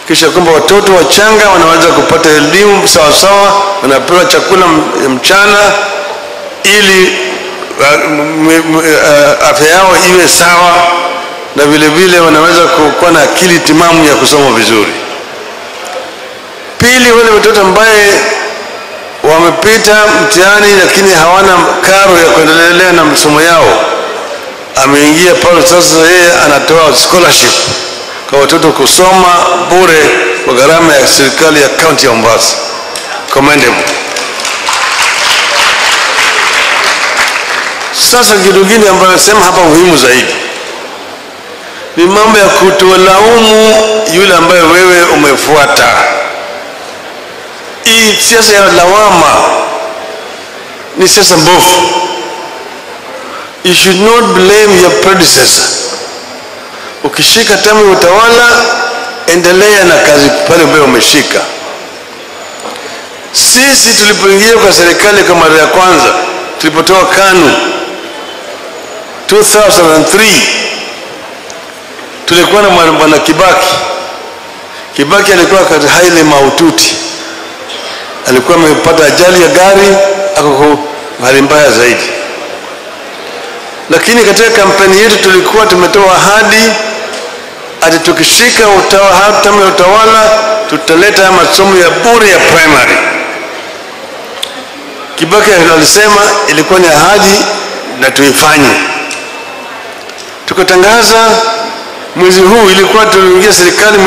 kisha kwamba watoto wachanga wanaweza kupata elimu sawasawa, wanapewa chakula m- mchana ili uh, m- m- uh, afya yao iwe sawa, na vile vile wanaweza ku- kuwa na akili timamu ya kusoma vizuri. Pili, wale watoto ambaye wamepita mtihani lakini hawana karo ya kuendelea na masomo yao, ameingia pale sasa, yeye anatoa scholarship kwa watoto kusoma bure kwa gharama ya serikali ya kaunti ya Mombasa. Commendable. Sasa kitu kingine ambayo nasema hapa muhimu zaidi ni mambo ya kutolaumu yule ambaye wewe umefuata. Hii siasa ya lawama ni siasa mbovu. You should not blame your predecessor. Ukishika tamu ya utawala, endelea na kazi pale ambayo umeshika. Sisi tulipoingia kwa serikali kwa mara ya kwanza, tulipotoa KANU 2003 tulikuwa na mwana bwana Kibaki. Kibaki alikuwa katika hali mahututi, alikuwa amepata ajali ya gari, ako kwa hali mbaya zaidi. Lakini katika kampeni yetu tulikuwa tumetoa ahadi ati tukishika utawa- hatamu ya utawala tutaleta masomo ya bure ya primary. Kibaki alisema ilikuwa ni ahadi na tuifanye. Tukatangaza mwezi huu, ilikuwa tuliingia serikali